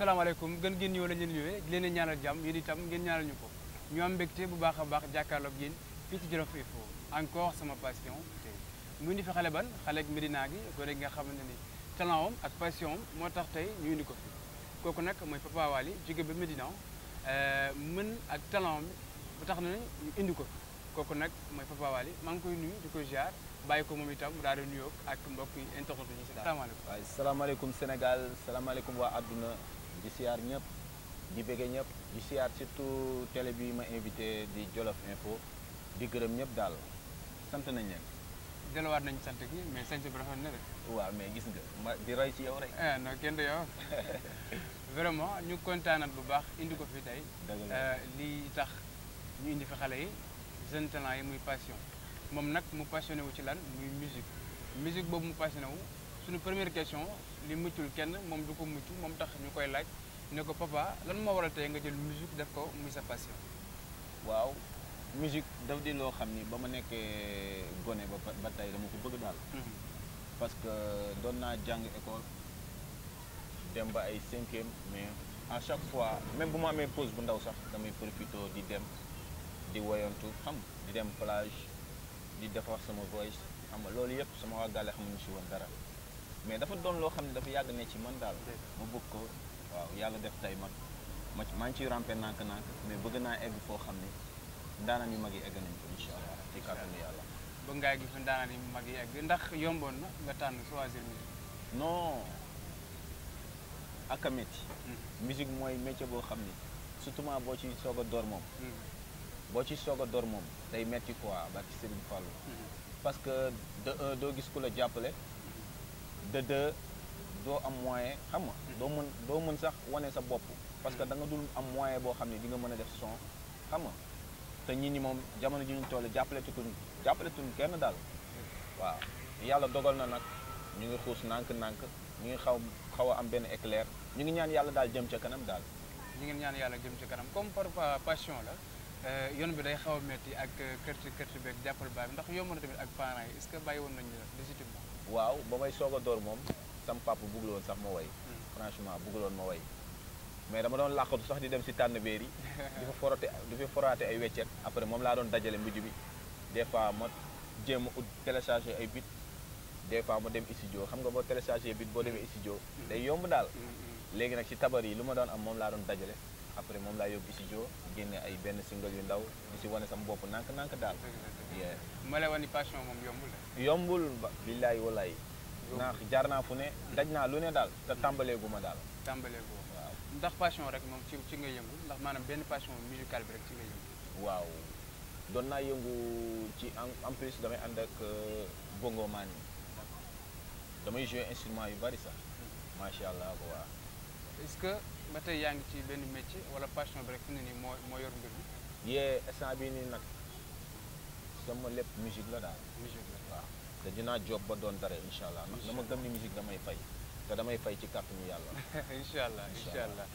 asalaamaaleykum gën ngeen ñëw la leen ñëwee di leen ñaanal jàmm yéen itam ngeen ñaanal ñu ko ñu am mbégte bu baax a baax jàkkaarloog yéen fii ci Jolof Info encore sama passion tey mu indi fi xale ban xale ak Medina gi gone gi nga xamante ni talent am ak passion am moo tax tey ñu indi ko fi kooku nag mooy Papa Wally jóge ba Medina mën ak talent am bu tax na ñu indi ko fi kooku nag mooy Papa Wally maa ngi koy nuyu di ko ziar bàyyi ko moom itam mu daal di nuyoo ak mbokk yi internet yi si daal salaamaaleykum waaye salaamaaleykum Sénégal salaamaaleykum waa àdduna di siyaar ñëpp di bëgge ñëpp di siyaar surtout télé bi ma invité di Jolof Info di gërëm ñëpp daal sant nañ leen. delluwaat nañu sant gi mais sant bi rafet na de. waaw mais gis nga ma di roy ci yow rek. eh non kenn du yow vraiment ñu kontaanat bu baax indi ko fi tey. dëgg la lii tax ñu indi fi xale yi jeune talent yi muy passion moom nag mu passionné wu ci lan muy musique musique boobu mu passionné wu suñu première question li muccul kenn moom du ko mucc moom tax ñu koy laaj ne ko papa lan moo waral tey nga jël musique def ko muy sa passion. waaw musique daf di loo xam ni ba ma nekkee gone ba ba tey dama ko bëgg daal. parce que doon naa jàng école dem ba ay cinquième mais à chaque fois même bu ma amee pause bu ndaw sax damay profité di dem di woyantu xam di dem plage di defar sama voice xam nga loolu yëpp sama waa gàlle xamuñu si woon dara mais dafa doon loo xam ne dafa yàgg ne ci man daal ma bëgg ko waaw yàlla def tey ma ma maa ngi ciy rampe nànk-nànk mais bëgg naa egg foo xam ne ndaanaan yu mag yi egg nañ ko incha allah ci kàttanu yàlla ba ngaa gi fi daanaka ni mag yi egg ndax yomboon na nga tànn choisir musique. non ak a métti musique mooy métier boo xam ni surtout boo ci soog a door moom boo ci soog a door moom day métti quoi barki Serigne Fallou parce que de un doo gis ku la jàppale de deux doo am moyen xam nga doo mën doo mën sax wane sa bopp parce que da nga dul am moyen boo xam ne di nga mën a def son xam nga te nit ñi moom jamono ji ñu toll jàppale tuñ jàppale tuñ kenn daal waaw yàlla dogal na nag ñu ngi xuus nànk-nànk ñu ngi xaw xaw a am benn éclair ñu ngi ñaan yàlla daal jëm ca kanam daal ñu ngeen ñaan yàlla jëm ci kanam comme parfois passion la yoon bi day xaw a metti ak kërti kërti beeg jàppal baay bi ndax yomb na tamit ak parents yi est-ce que bàyyi woon nañu légitimement waaw ba may soog a door moom sam papa bëggul woon sax ma way franchement bëggul woon ma way mais dama doon làqatu sax di dem si tànn béer yi di fa forote di fa foraate ay weccet après moom laa doon dajale mujj bi des fois ma jéem a ut télécharger ay bit des fois ma dem studio xam nga boo télécharger bit boo demee studio day yomb daal léegi nag ci tabar yi lu ma doon am moom laa doon dajale après moom laa yóbbu studio génne ay benn single yu ndaw di si wane sama bopp nànk-nànk daal yeah ma lay wax ni passion moom yombul de yombul ba billaay walaay ndax jaar naa fu ne daj naa lu ne daal te tàmbaleegu ma daal tàmbalee boo waaw ndax passion rek moom ci ci nga yëngu ndax maanaam benn passion musicale bi rek ci nga yëngu waaw doon naa yëngu ci en en plus damay ànd ak bongo maan yi damay jouer instrument yu bari sax macha allah waaw est-ce que ba tey yaa ngi ci benn métier wala passion bi rek fi ne nii moo moo yor mbir mi yee instant bii nii nag sama lépp musique la daal musique la waaw te dinaa job ba doon dara incha allah ndax dama gëm ni musique damay fay te damay fay ci kàttanu yàlla incha allah Incha incha allah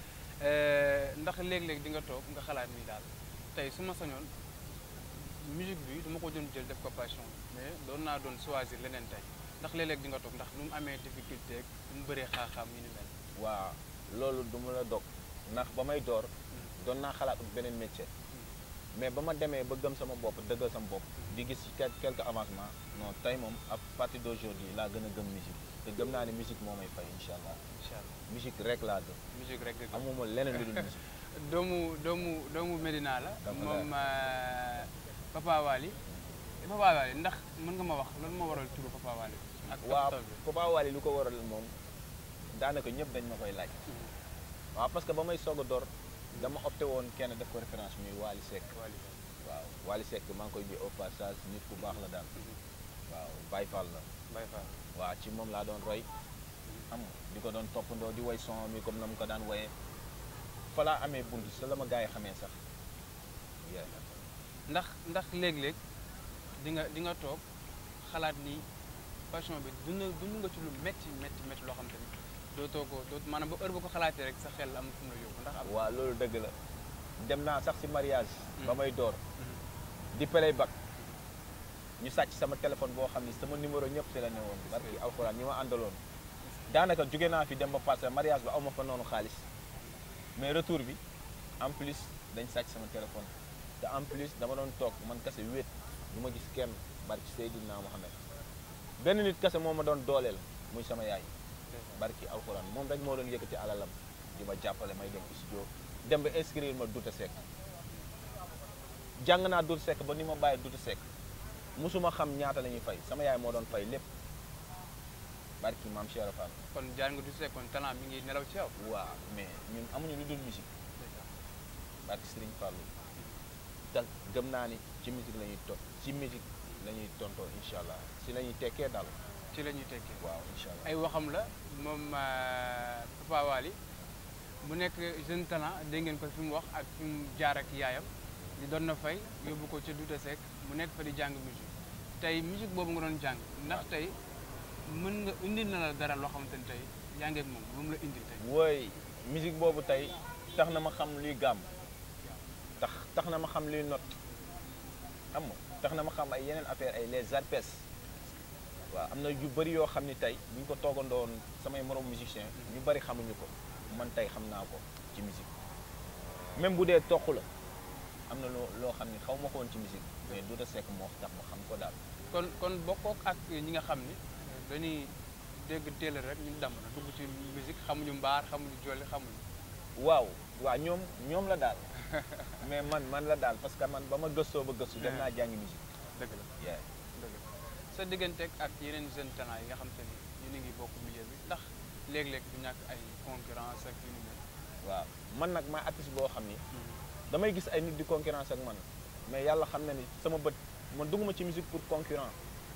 ndax léeg-léeg di nga toog nga xalaat ni daal tey su ma sañoon musique bi dama ko doon jël def ko passion mais doon naa doon choisir leneen tey ndax léeg-léeg di nga toog ndax nu mu amee difficulté ak nu mu bëree xaaxaam yi ni mel waaw loolu du ma la dog ndax ba may door doon naa xalaat ak beneen métier mais ba ma demee ba gëm sama bopp dëggal sama bopp di gis quel quelque avancement non tey moom à partir d'aujourd'hui laa gën a gëm musique te gëm naa ne musique moo may fay incha allah incha allah musique rek laa gëm musique rek nga gëm. amuma leneen lu dul musique doomu doomu doomu Medina la Doomu moom euh, Papa Wally Papa Wally ndax mën nga ma wax lan moo waral turu Papa Wally ak waaw tool bi Papa Wally lu ko waral moom daanaka ñëpp dañ ma koy laaj waaw parce que ba may soog a door dama opté woon kenn def ko référence muy Wally Seck Wally waaw Wally Seck maa ngi koy bi au passage nit ku baax la daal waaw Baye Fall la Baye Fall waaw ci moom laa doon roy xam nga di ko doon toppandoo di woy son mi comme na mu ko daan woyee fa laa amee bunt sa la ma gars yi xamee sax yeah. ndax ndax léeg-léeg di nga di nga toog xalaat ni passion bi dund dund nga ci lu métti métti métti loo xam te ni dootoo ko doot maanaam ba heure ba ko xalaatee rek sa xel am fu mu la yóbbu ndax am waaw loolu dëgg la dem naa sax si mariage ba Mm. may door di pelay bak ñu sàcc sama téléphone boo xam ni sama numéro ñëpp si la ne woon barki alxuraan ñi ma àndaloon daanaka jóge naa fi dem ba passé mariage ba aw ma fa noonu xaalis mais retour bi en plus dañ sàcc sama téléphone te en plus dama doon toog man kese wéet du ma gis kenn barki Seydina Mohamed benn nit kese moo ma doon dooleel muy sama yaay barki alxuraan moom rek moo doon yëkkati alalam di ma jàppale may dem studio dem ba inscrire ma Douta Seck jàng naa Douta Seck ba ni ma bàyyi Douta Seck musuma xam ñaata la ñuy fay sama yaay moo doon fay lépp barki maam Cheikh Fall kon jaar nga du sekkoon talent mi ngi nelaw ci yow waaw mais ñun amuñu lu dul musique barki Serigne Fallou te gëm naa ni ci musique la ñuy to ci musique la ñuy tontoo incha allah si la ñuy tekkee daal ci la ñuy tekkee waaw incha allah ay waxam la moom Papa Wally mu nekk jeune talent dégg ngeen ko fi mu wax ak fi mu jaar ak yaayam di doon na fay yóbbu ko ca Douta Seck mu nekk fa di jàng musique tey musique boobu nga doon jàng ndax tey mën nga indil na la dara loo xamante ni tey yaa ngi ak moom lu mu la indil tey wooy musique boobu tey tax na ma xam luy gàmm tax tax na ma xam luy not xam nga tax na ma xam ay yeneen affaire ay les arpes waaw am na yu bëri yoo xam ni tey bu ñu ko toogandoon samay morom musicien ñu bëri xamuñu ko man tey xam naa ko ci musique même bu dee toq la am na loo loo xam ni xaw ma ko woon ci musique mais Douta Seck moo tax ma xam ko daal kon kon bokkook ak ñi nga xam ni dañuy dégg teel rek ñu dem na dugg ci musique xamuñu mbaar xamuñu jolli xamuñu waaw waaw ñoom ñoom la daal mais man man la daal parce que man ba ma gëstoo ba gëstu dem naa jàngi musique dëgg la yeah. dëgg la sa digganteeg ak yeneen jeune talent yi nga xam te ni ñu ngi bokk milieu bi ndax léeg-léeg du ñàkk ay concurrence ak yu ni mel waaw man nag maa artiste boo xam ni damay gis ay nit di concurrence ak man mais yàlla xam na ni sama bët man dugguma ci musique pour concurrent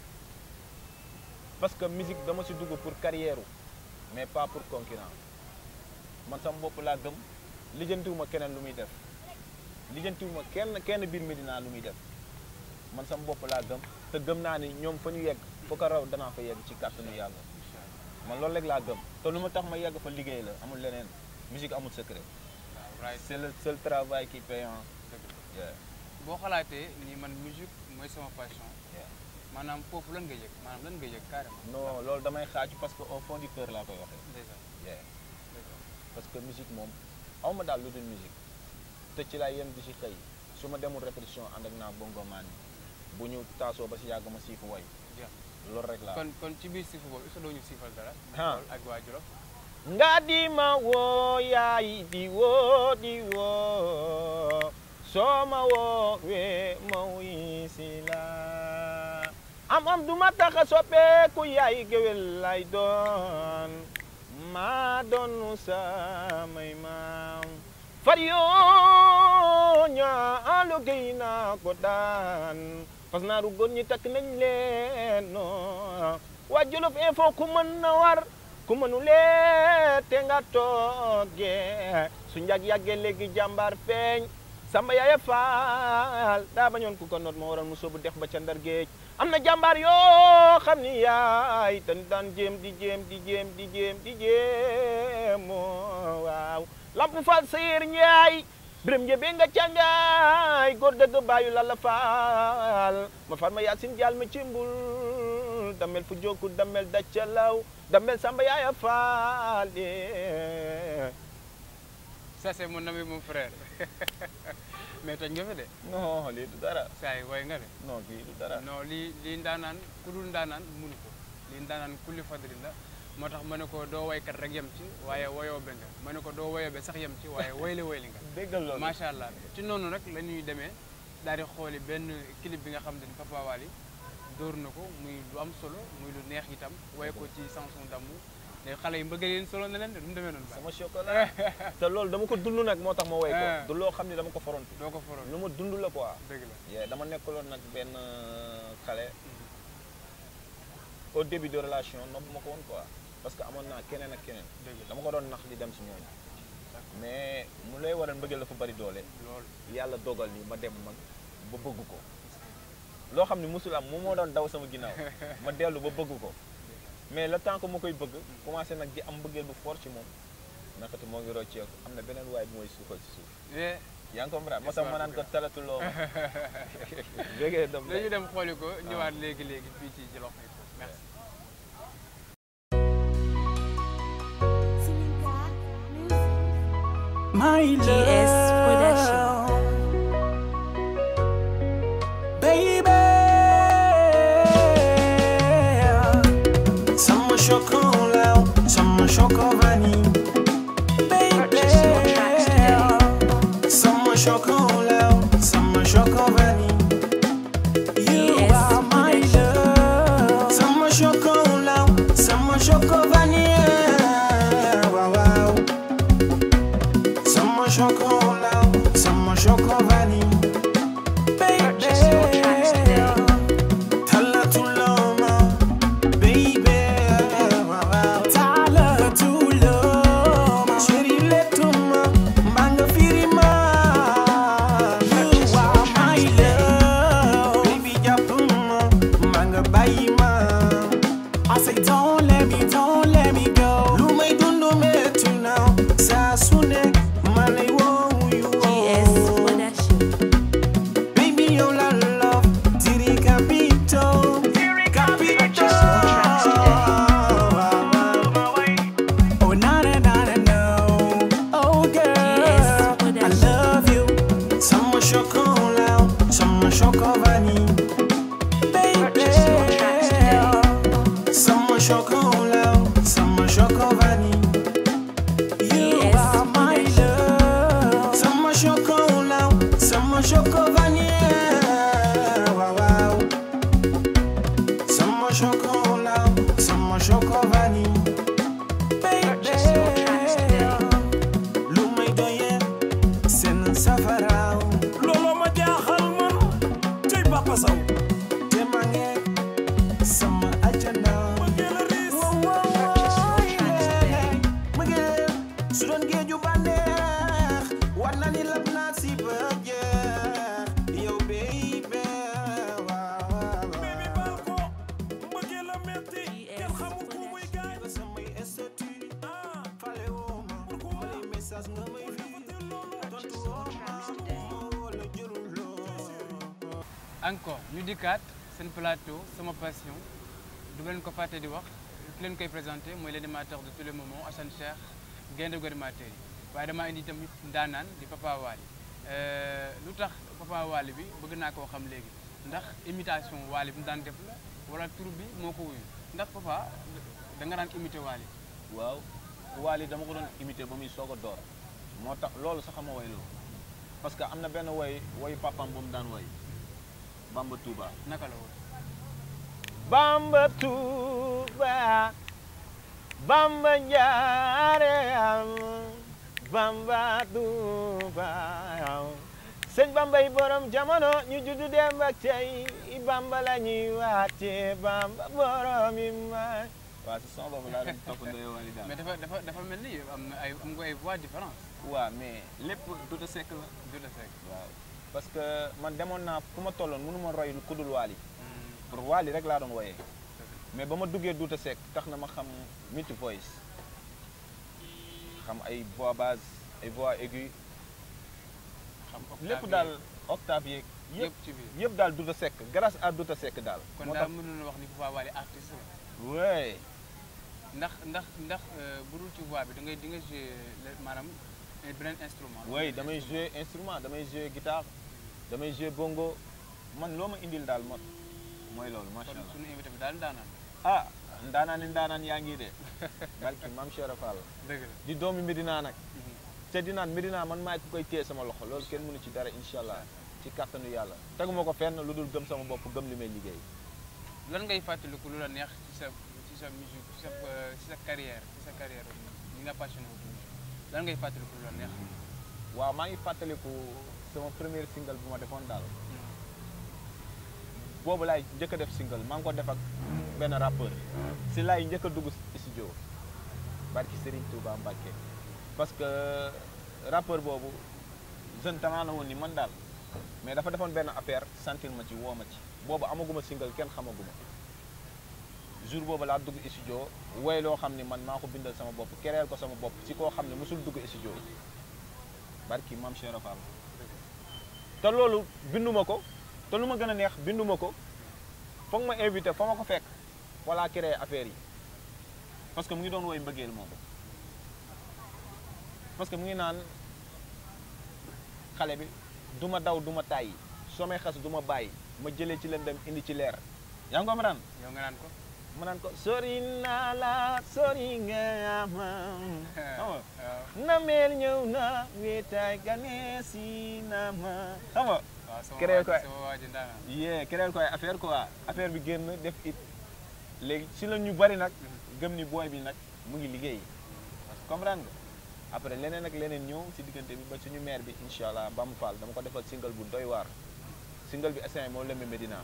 parce que musique dama si dugg pour carrière mais pas pour concurrent man sama bopp laa gëm lijjantiwuma keneen lu muy def lijjantiwuma kenn kenn biir Medina lu muy def man sama bopp laa gëm te gëm naa ni ñoom fa ñu yegg foo ko raw danaa fa yegg ci kàttanu yàlla incha allah man loolu rek laa gëm te lu ma tax ma yegg fa liggéey la amul leneen musique amul secret waaw right c'est le seul travail qui paye hein. dëgg la Yeah, boo xalaatee ni man musique mooy sama passion yeah. maanaam foofu lan nga yëg maanaam lan nga yëg carrément non loolu damay xaaju parce que au fond du cœur laa koy waxee déjà yeah. déjà parce que musique moom aw ma daal lu dul musique te ci laay yem di si xëy su ma demul répétition ànd ak naa bongo maan bu ñu taasoo ba si yàgg ma siifu way jeex loolu rek laa kon kon ci biir siifu boobu est-ce que doo ñu siifal dara Ah. ak waa Jolof nga di ma woo yaay di woo di woo soo ma woowee ma wuy si la am am du ma tax a soppeeku yaay géwél lay doon maa doonu samay maam far yoo ñaalu géy naa ko daan fas naaru góor ñi takk nañ leen no waa Jolof Info ku mën na war ku mënulee te nga toogee su njag yàggee léegi jàmbaar feeñ samba yaaya faal daa bañoon ku ko noot moo waral mu soobu dex ba ca ndar géej am na jàmbaar yoo xam ni yaay dañ daan jéem di jéem di jéem di jéem di jéem oo waaw lamp faal sayir ñaay biram njëbee nga càngaay góor dëgg bàyyu la la faal ma far ma yaasin jaal ma ci mbul damel fu jokku damel daccalaw damel samba yaaya faal eh. ça c'est mon ami mon frère mais toj nga fi de non lii du dara saa yi way nga de non lii du dara non lii lii ndaanaan ku dul ndaanaan munu ko lii ndaanaan kulli fadri la moo tax ma ne ko doo waykat rek yem ci waaye woyoo be nga ma ne ko doo woyoo be sax yem ci waaye woyle woyli nga déggal loolu macha allah ci noonu rek la ñuy demee daal di xooli benn clip bi nga xam ne Papa Wally dóor na ko muy lu am solo muy lu neex itam way ko ci chanson d'amour te xale yi mbëgg leen solo na leen de du mu demee noonu baax sama chocolat te loolu dama ko dund nag moo tax ma woy Ah. ko du loo xam ne dama ko forontu doo ko foroon lu ma dund la quoi dëgg la yeah, dama nekkaloon nag benn xale au début de relation nopp ma ko woon quoi parce que amoon naa keneen ak keneen dëgg la dama ko doon nax di dem si ñooñu mais mu lay waral mbëggeel dafa bari doole loolu yàlla dogal ni ma dem man ba bëgg ko loo xam ne musul am moom moo doon daw sama ginnaaw ma dellu ba bëgg ko mais le temps que ma koy bëgg commencé nag di am mbëggeel bu fort ci moom nakati moo ngi rocceeku am na beneen waay bu mooy suufal ci suuf Eh, yaa ngi comprendre moo tax ma naan ko talatuloo ma bégee dem dañu dem xooli ko ñëwaat léegi léegi fii ci Djolof Info merci Seneca Music. my GS Production. love, baby. Sama chocolat, sama chocolat, baby. Sama chocolat, sama chocolat. You GS are my love. Sama chocolat, sama chocolat. Wow, wow. Sama chocolat, sama chocolat. Baby, talatuloma, baby. Wow, wow. Talatuloma, cheriletuma, manga firima. You are my love, baby japuma, manga bayima. I say don't let me, don't let me go. Lu may dundu metti now, saa su nekk man lay woo you. GS Production. Baby, you la love, diri capito, capito. Oh na na na na no, oh girl, GS I Production. love you. Sama chocolat, sama chocolat, baby. Sama chocolat, sama chocolat. You GS are my love. Sama chocolat, sama chocolat. Wow, wow. Sama chocolat, sama chocolat. Baby, lu may doyee seen safara. looloo ma jaaxal man tey Papa Sow te ma ngeeg sama ajana. bëggee la riis su doon géeju bànneex war na ni lab naa si ba jeex yow baby waaw baby baal ko bëggee la metti kenn xamul ku muy gaañ nga samay statut ah fale woo ma ma lay message nga may defatil loolu tontu woo ma ma wala jërul loo encore ñu dikkaat seen plateau sama passion du leen ko fàtte di wax ki leen koy présenté mooy l'animateur de tous les moments Assane Cheikh gaynde gu animateur yi waaye damaa indi tamit ndaanaan di Papa Wally lu tax Papa Wally bi bëgg naa koo xam léegi ndax imitation Wally bi mu daan def la wala tur bi moo ko wuyu ndax Papa da nga daan imité Wally waaw Wally dama ko doon imité ba muy soog a door moo tax loolu sax ma woy loolu parce que am na benn woy woyu papam bu mu daan woy Bamba Touba naka la woon Bamba Touba Bamba njaareem Bamba Touba sëñ Bamba yi borom jamono ñu juddu dem ak tey Bamba la ñuy waate Bamba borom yi may waaw si son boobu laa doon toppandoo Wally daal mais dafa dafa dafa mel ni am na ay am nga ay voix différentes waaw mais lépp Douta Seck la du la fekk waaw parce que man demoon naa fu ma tolloon mënu ma roy ku dul Wally pour Wally rek laa doon woyee mais ba ma duggee Douta Seck tax na ma xam multi voice xam ay voix basse ay voix aiguë xam lépp daal octave yeeg yëpp yëpp ci biir yëpp daal Douta Seck grâce à Douta Seck daal kon moo daal tax mënoon wax ni Papa Wally artiste la ouais ndax ndax ndax bu dul ci voix bi da ngay di nga jouer le- maanaam eh, beneen instrument. oui damay jouer instrument damay jouer guitare damay jouer bongo man loo ma indil daal ma mooy loolu macha kon allah suñu invité bi daal daanaan ah ndaanaan ni ndaanaan yaa ngi de barki maam Cheikh Fall dëgg la. di doomi Medina nag te di naan Medina man maay ku koy téye sama loxo loolu kenn mënu ci dara incha allah ci kàttanu yàlla teguma ko fenn lu dul gëm sama bopp gëm li may liggéey lan ngay fàttaliku lu la neex ci sa ci sa musique ci sa euh, ci sa carrière ci sa carrière li nga passionné wu ci musique lan ngay fàttaliku lu la neex. waaw maa ngi fàttaliku sama premier single bu ma defoon daal boobu laay njëkk a def single maa ngi ko def ak benn rappeur si laay njëkk a dugg studio barki Serigne Touba Mbacke parce que rappeur boobu jeune talent la woon ni man daal mais dafa defoon benn affaire sentir ma ci woo ma ci boobu amaguma single kenn xamaguma jour boobu laa dugg studio woy loo xam ni man maa ko bindal sama bopp kereel ko sama bopp ci koo xam ne mosul dugg studio barki maam Cheikh Fall te loolu binduma ko te lu ma gën a neex binduma ko foog ma invité fa ma ko fekk wala créé affaire yi parce que mu ngi doon woy mbëggeel moom parce que mu ngi naan xale bi du ma daw du ma tàyyi soo may xas du ma bàyyi ma jëlee ci lëndëm indi ci leer yaa ngi ko ma yow nga naan ko ma naan ko sori naa la sori nga ma xam nga waaw nameel ñëw na wéetaay gane si na ma xam nga waaw sama Créé waa ko ji sama waa ji ndaanaan yee créer ko ay affaire quoi affaire bi génn def it léegi si la ñu bari nag gëm ni booy bi nag mu ngi liggéey comprendre nga après leneen ak leneen ñëw si diggante bi ba suñu maire bi incha allah Bamba Fall dama ko defal single bu doy waar single bi instant moo lëmbe Medina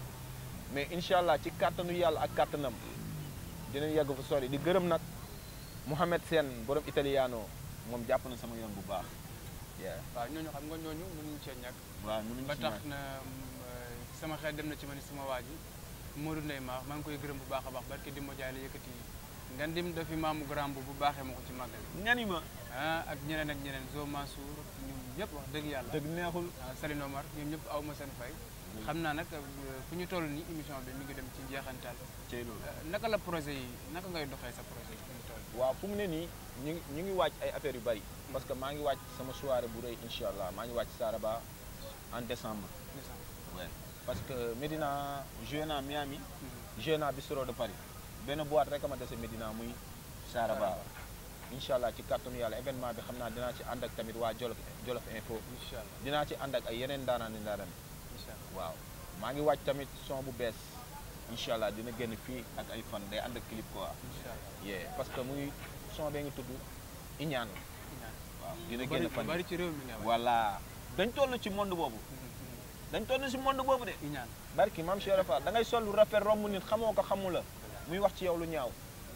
mais incha allah ci kàttanu yàlla ak kàttanam dinañ yàgg fu sori di gërëm nag Mouhamed Sène borom italiano moom jàpp na sama yoon bu baax yeah waaw ñooñu xam nga ñooñu mënuñu cee ñàkk waaw mënuñ ba si tax ñàkk. na mm, euh, sama xel dem na ci ma ni sama waa ji Modou Ndeye Ma maa ngi koy gërëm bu baax a baax barke di mo jaay la yëkkati nga dim dafi maamu grand bu bu baaxee ma ko ci màggal ñani ma ah ak ñeneen ak ñeneen Zo Mansour ñoom ñëpp wax dëgg yàlla dëgg neexul ah Saline Omar ñoom ñëpp aw ma seen fay xam naa nag euh, fu ñu toll ni émission bi mi ngi dem ci njeexantal cey loolu Euh, naka la projet yi naka ngay doxee sa projet yi fu ñu toll waaw fu mu ne nii ñu ngi ñu ngi wàcc ay affaires yu bari parce que maa ngi wàcc sama soirée bu rëy incha allah maa ngi wàcc Saraba en décembre ouais. parce que Medina joué naa Miami joué naa Bistro de Paris benn boîte rek a ma dese Medina muy Saraba incha allah ci kàttanu yàlla événement bi xam naa dinaa ci ànd ak tamit waa Jolof Jolof Info incha allah dinaa ci ànd ak ay yeneen daanaan i daanaan incha allah waaw maa ngi wàcc tamit son bu bees incha allah dina génn fii ak ay fan day ànd ak clip quoi incha allah yeah parce que mu ngi son bee ngi tudd Iñaan ñaan waaw dina lu bari génn fan lu bari ci réew mi nga wax voilà dañ toll ci monde boobu dañ toll ci monde boobu de ñaan barki maam Cheikh Fall da ngay sol lu rafet romb nit xamoo ko xamu la muy wax ci yow lu ñaaw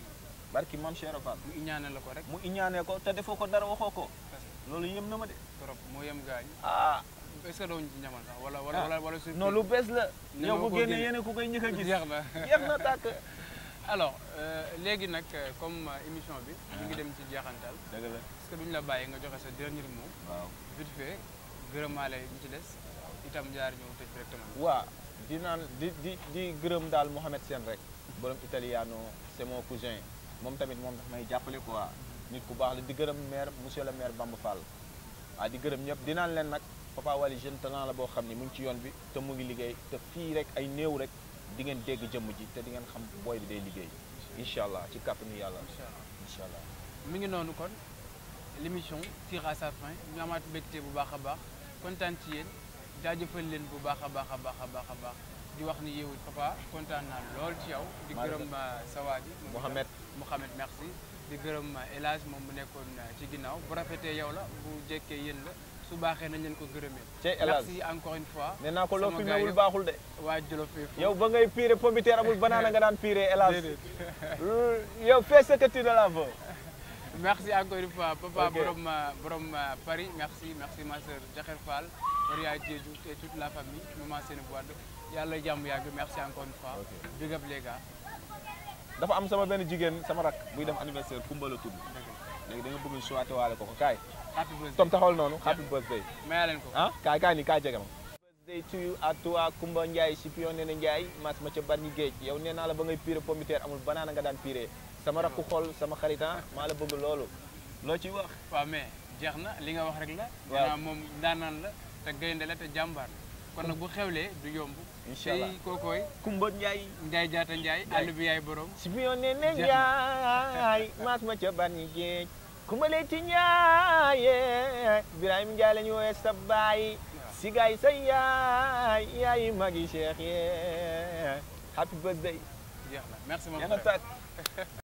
barki maam Cheikh Fall mu ñaanal la ko rek mu iñaanee ko te defoo ko dara waxoo ko loolu yëm na ma de trop moo yem gaañ ah est-ce que dooñu ci ñamal sax wala wala Ah. wala wala surprise non lu bees la Ñeme yow koo bu génnee génne. yéene ku koy njëkk a gis jeex na jeex na tàkk alors euh, léegi nag euh, comme euh, émission bi ñu ngi dem ci jeexantal dëgg la est-ce que duñu la bàyyi nga joxe sa dernier mot waaw vite fait gërëmaale ñu ci des itam jaar ñëw tëj directement waa di naan di di di gërëm daal Mohamed Sène rek borom italiano c'est mon cousin moom tamit moom daf may jàppale quoi nit ku baax la di gërëm maire monsieur le maire Bamba Fall waaw di gërëm ñëpp di naan leen nag Papa Wally jeune talent la boo xam ni mu ngi ci yoon bi te mu ngi liggéey te fii rek ay néew rek di ngeen dégg jëmm ji te di ngeen xam booy bi day liggéey incha allah ci kàttanu yàlla incha allah incha allah mi ngi noonu kon l'émission tire à sa fin ñu amaat mbégte bu baax a baax kontaan ci yéen jaajëfal leen bu baax a baax a baax a baax a baax di wax ni yow it papa kontaan naa lool ci yow di maa gërëm euh, sa waa ji moom itam. Mohamed Mohamed merci di gërëm El Hadj moom mu nekkoon euh, ci ginnaaw bu rafetee yow la bu jekkee yéen la su baaxee nañ leen ko gërëmee Cey El Hadj merci encore une fois nee naa ko loo sama fi gars newul yëpp. baaxul de waa Jolof Info yow ba ngay piré pomme de terre amul banana nga daan piré hélas déedéet yow fais ce que tu de la veux merci encore une fois papa Ok. borom euh, borom euh, Paris merci merci ma sœur Jaxer Fall Maria Diédhiou et toute la famille maman Sene Wade yàlla jàmm yàgg merci encore une fois Ok. big up les gars dafa am sama benn jigéen sama rak buy def anniversaire Kumba la tudd dëgg léegi da nga bëgg souhaité waale ko ko kaay la happy birthday tom taxawal noonu happy birthday maya leen ko ah kaay kaay ni kaay jege ma birthday to you à toi Kumba Ndiaye si pion nee na Ndiaye mas ma ca barñi géej yow nee naa la ba ngay piré pomme de terre amul banana nga daan piré sama rakku xol sama xaritan maa la bëgg loolu loo ciy wax waaw mais jeex na li nga wax rek la Waaw. gannaaw moom daanaan la te gaynde la te jàmbaar la kon nag bu xewlee du yomb Incha allah. tey kookooy Kumba Ndiaye Njaay jaata Njaay Njaay. àll bi yaay borom si pion nee na Jeex na. Ndiaye mas ma ca barñi géej Kumba leeti Ndiaye Ibrahima Ndiaye la ñu woowee sa baay si gaay sa yaay yaay magi Cheikh yee happy birthday jeex na merci mon yaa nga frère tàkk